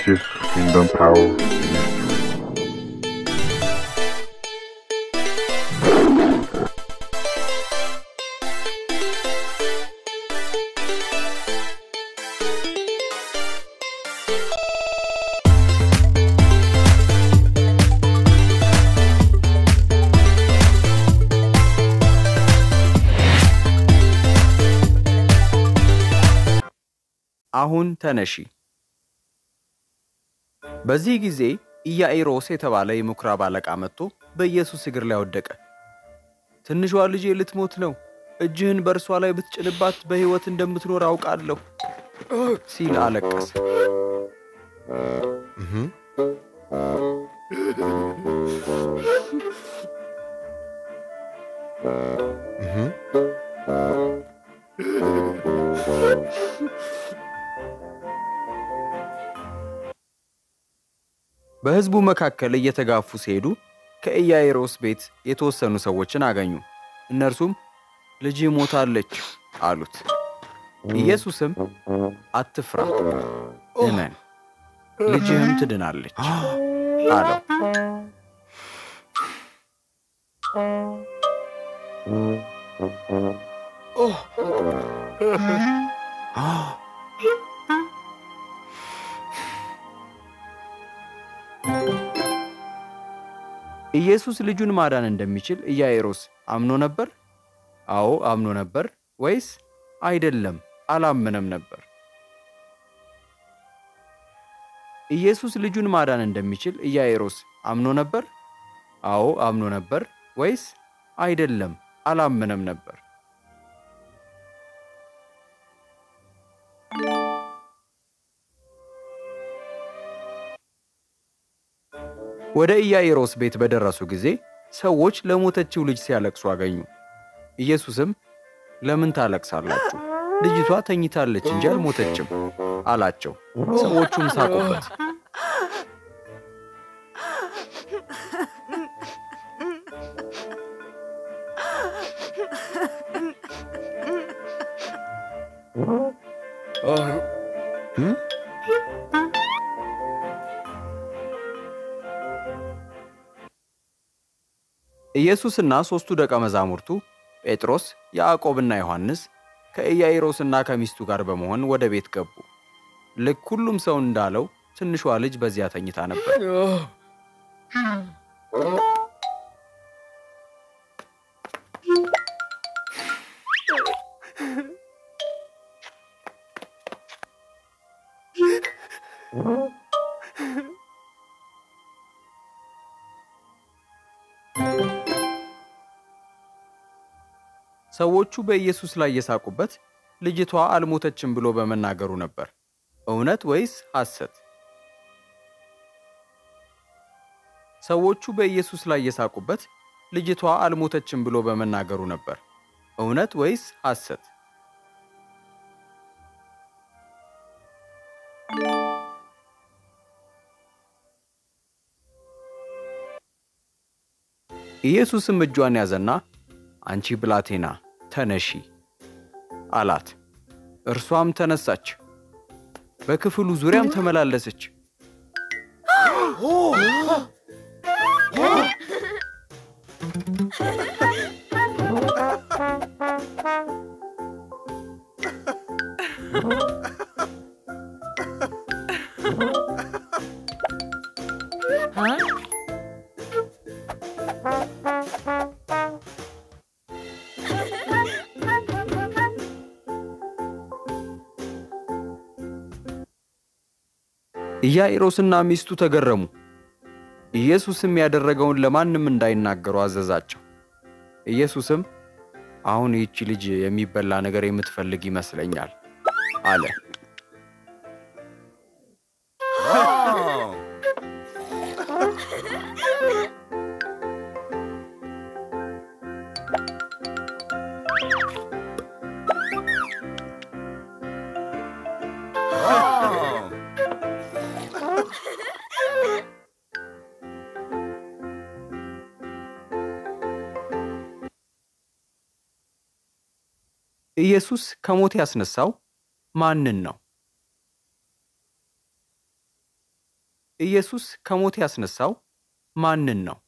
Jesus kingdom power. አሁን ተነሺ። በዚህ ጊዜ ኢያኢሮስ የተባለ የምኵራብ አለቃ መጥቶ በኢየሱስ እግር ላይ ወደቀ። ትንሿ ልጄ ልትሞት ነው፣ እጅህን በእርሷ ላይ ብትጭንባት በሕይወት እንደምትኖር አውቃለሁ ሲል አለቀሰ። በሕዝቡ መካከል እየተጋፉ ሲሄዱ ከኢያኢሮስ ቤት የተወሰኑ ሰዎችን አገኙ። እነርሱም ልጅህ ሞታለች አሉት። ኢየሱስም አትፍራ፣ እመን፣ ልጅህም ትድናለች አለው። ኢየሱስ ልጁን ማዳን እንደሚችል ኢያኢሮስ አምኖ ነበር? አዎ አምኖ ነበር ወይስ አይደለም አላመነም ነበር? ኢየሱስ ልጁን ማዳን እንደሚችል ኢያኢሮስ አምኖ ነበር? አዎ አምኖ ነበር ወይስ አይደለም አላመነም ነበር? ወደ ኢያኢሮስ ቤት በደረሱ ጊዜ ሰዎች ለሞተችው ልጅ ሲያለቅሱ አገኙ። ኢየሱስም ለምን ታለቅሳላችሁ? ልጅቷ ተኝታለች እንጂ አልሞተችም አላቸው። ሰዎቹም ሳቁበት። ኢየሱስና ሦስቱ ደቀ መዛሙርቱ ጴጥሮስ፣ ያዕቆብና ዮሐንስ ከኢያኢሮስና ከሚስቱ ጋር በመሆን ወደ ቤት ገቡ። ልክ ሁሉም ሰው እንዳለው ትንሿ ልጅ በዚያ ተኝታ ነበር። ሰዎቹ በኢየሱስ ላይ የሳቁበት ልጅቷ አልሞተችም ብሎ በመናገሩ ነበር። እውነት ወይስ ሐሰት? ሰዎቹ በኢየሱስ ላይ የሳቁበት ልጅቷ አልሞተችም ብሎ በመናገሩ ነበር። እውነት ወይስ ሐሰት? ኢየሱስም እጇን ያዘና አንቺ ብላቴና ተነሺ አላት። እርሷም ተነሳች፣ በክፍሉ ዙሪያም ተመላለሰች። ኢያኢሮስና ሚስቱ ተገረሙ። ኢየሱስም ያደረገውን ለማንም እንዳይናገሩ አዘዛቸው። ኢየሱስም አሁን ይህቺ ልጅ የሚበላ ነገር የምትፈልግ ይመስለኛል አለ። ኢየሱስ ከሞት ያስነሳው ማንን ነው? ኢየሱስ ከሞት ያስነሳው ማንን ነው?